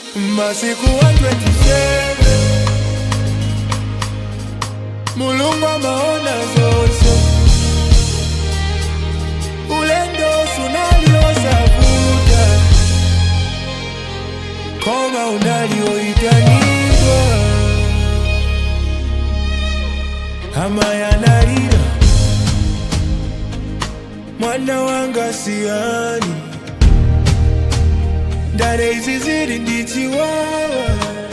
masiku 127 mulungu amaona zose ulendo sunaliosavuta koma unalioitanirwa ama yanalira mwana wanga siani ndare izi ziri ndichiwawa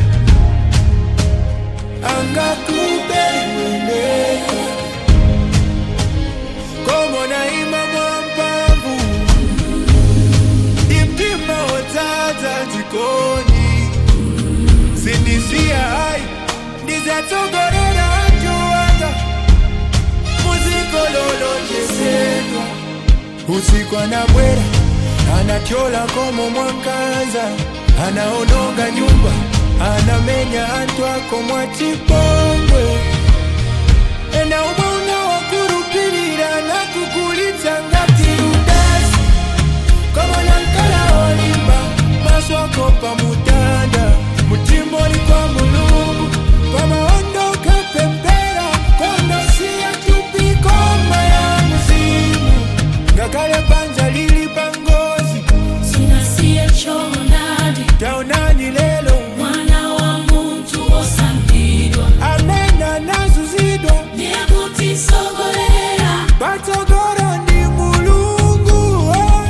angakupe mweneko komona ima mwampavu imtima wotsatsa dzikoni sindisiya hai ndizatsogorera atuwanga muzikololonjesedwa usiku anabwera anatyola komo mwankanza anaononga nyumba anamenya antu ako mwachipongwe ena umwe unawakurupirira nakugulitsa ngati rudasi komona nkala olimba maso ako pamutanda mutima oli kwa mulungu pamaondoka pempera kondosiya tupikoma ya muzimu ngakale panja lili pangozi sinasiye chonadi taonani lelo mwana wa muntu osambidwa amena nazuzidwa nekutisogolera patsogoro ndi mulungu oh.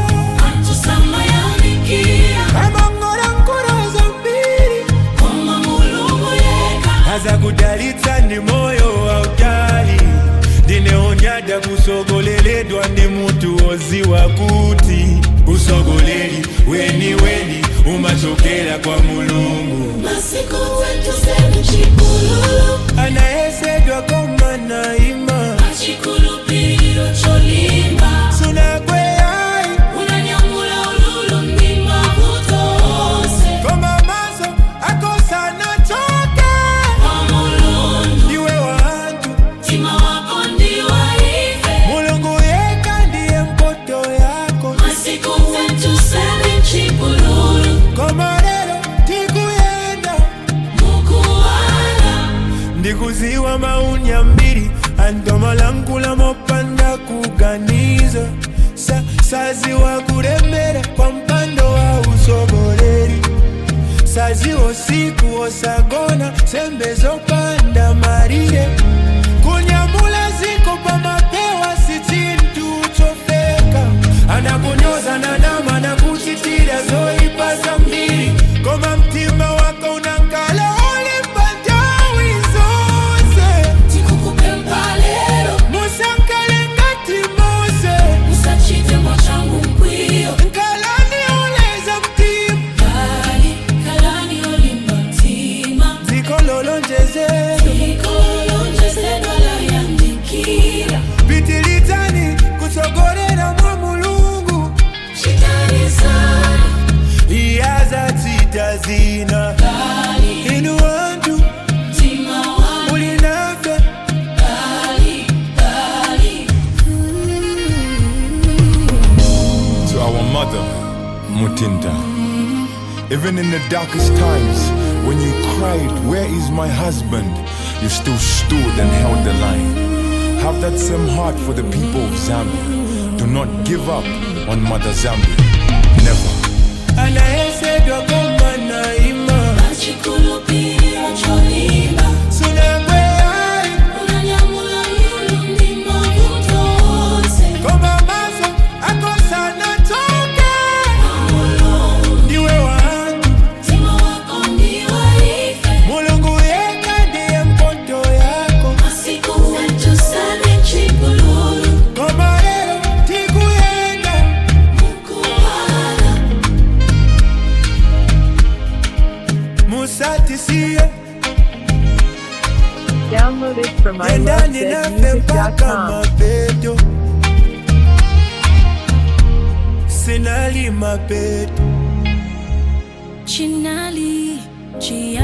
atusamayanikia amang'ola nkolo zambiri koma mulungu yeka azakudalitsa ndi moyo wautali ndineonyada kusogoleledwa ndi mutu woziwa kuti usogoleri weni weni umachokera kwa mulungu masiku wetu semu chikulu anayesedwa koma naima achikulupiro cholimba sunakweyai unanyamula ululu mdima kutose koma maso akosana choke kwa mulungu ndiwe wantu mtima wako ndiwaive mulungu yeka ndiye mpoto yako masiku wetu semu chikulu koma lero tikuyenda mukuwala ndikuziwa maunya mbiri antomalankula mopanda kuganiza sa, saziwa kulemera kwa mpando wa usogoleri saziwa siku osagona sembe zopanda marire kunyamula ziko pamapewa si chintu chofeka anakunyoza na nama na kuchitira zoipa za mbiri koma mtima wako unankala olimba ntawi zonse tikukupe mpalero musankale ngati mose usachite mwachangu mkwiyo nkalani oleza mtima kali kalani olimba mtima dziko lolonjeze ikolonjesedwalayandikira pitilitani kutsogolera mwa mulungu chitarisana iyazatsita zina kali inu wantu mtima wangu muli nafe kali kali to our mother, Mutinda. Even in the darkest times, when you cried, Where is my husband? you still stood and held the line. Have that same heart for the people of Zambia. Do not give up on Mother Zambia. Never. anayesedwa koma naima achikulupira cholimba sunakweyai unanyamula lulu mdima kutose koma maso akosana choke mulungu ndiwe wantu mtima wako ndiwaife mulungu yeka ndiye mpoto yako masiku wetu sane chikululu koma lero tikuyenda mukuwala musatisiye Download it from endani nafe mpaka ilovesmusic.com. mapeto sinali mapeto chinali chia